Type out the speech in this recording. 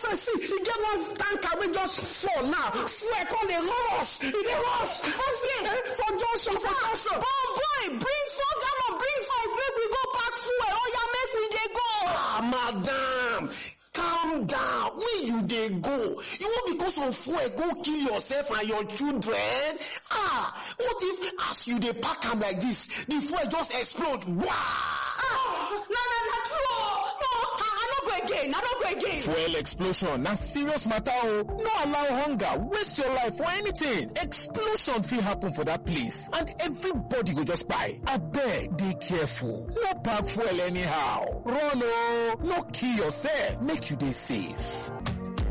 outside see e get one tanker wey just fall now fuel come dey rush e dey rush Okay. for junction for junction. Bon boy, bring four gallon, bring five, make we go pack fuel. Oh yeah, make we dey go. ah madam calm down where you dey go you wan because of fuel go kill yourself and your children ah what if as you dey pack am like this the fuel just explode wah. Ah, na na na true. oh. No, I, I no go again. I no go again. Fuel explosion na serious matter o. No allow hunger waste your life for anything. Explosion fit happen for that place and everybody go just kpai. Abeg dey careful. No pack fuel anyhow. Run o. No kill yourself. Make you dey safe.